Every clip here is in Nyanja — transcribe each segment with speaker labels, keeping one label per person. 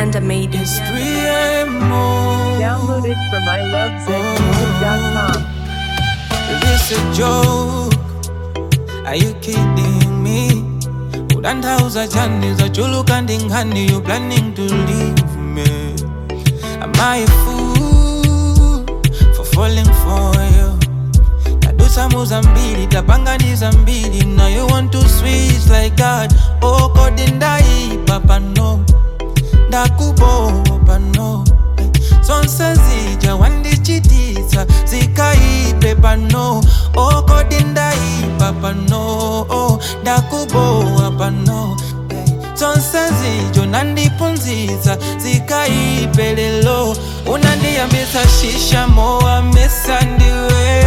Speaker 1: Nyanda made it.
Speaker 2: It's 3 a.m. oh.
Speaker 3: Downloaded from ilovezmusic.com.
Speaker 2: Is this a joke? Are you kidding me? Udandauza chani za chulu kandi ngani You planning to leave me Am I a fool For falling for you tadusa muza mbili tapanganiza mbili Now you want to switch like that Oh kodi ndaipa pano ndakubopa no zonse zija wandichitisa zikaipe pano okodi ndaipa pano ndakubowa pano zonse zijo nandipunziza zikaipe lelo unandiyambisa shisha mowa mesa ndiwe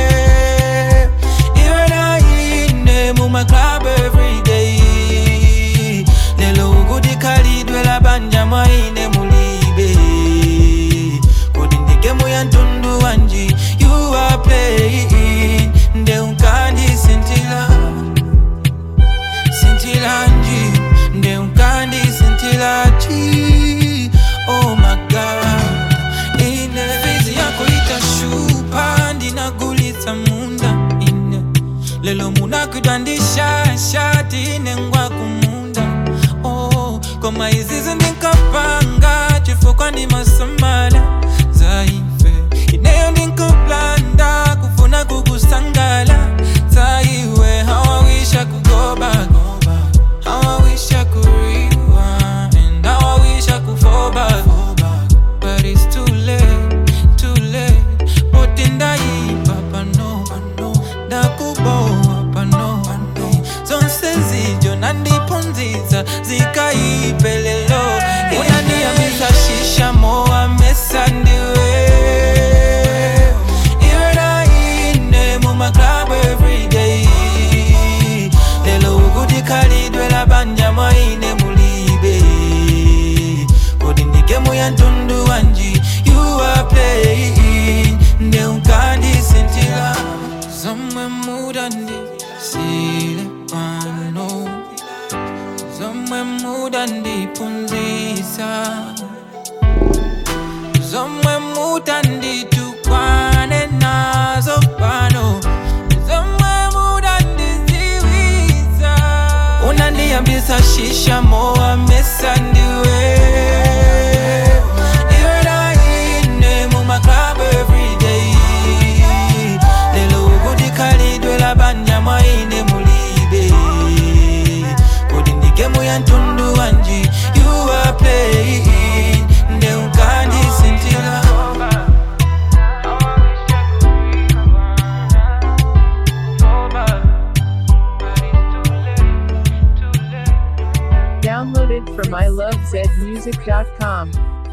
Speaker 2: iwe naine mumaclub everyday lelo ukuti khalidwe labanja mwaine mulibe kodi ndigemu ya mtundu wanji you are playing nde unkandisintila sintilanji nde unkandisintilaji oh my god ine fizi yako itashupa ndinagulitsa munda ine lelo munakwidwandisha shati ine ngwa kumunda oh, koma izizi ndinkapanga chifukwa ndi masamala zaife ineyo ndinkaplanda kufuna kukusangala zaiwe hawawisha kugoba hawawisha kuriwa and hawawisha kufoba but it's too late too late boti ndaipa pano ndakubowa pano zonse zijo nandipunziza zikaipe lelo unandiyambisa shisha mowa mesa ndiwe iwe naine mumaclub everyday lelo ukuti khalidwe labanja mwaine mulibe kodi ndigemu ya mtundu wanji you are playing nde unkandisintila zomwe mudandi sile pano zomwe mudandipunzisa zomwe mutanditukwane nazo pano zomwe mudandiziwiza unandiyambisa shisha mowa mesa ndiwe iwe naine mumaclub everyday lelo ukuti khalidwe labanja mwaine mulibe kodi ndigemu ya mtundu wanji you are playing nde unkandisintila
Speaker 3: Downloaded from ilovezmusic.com.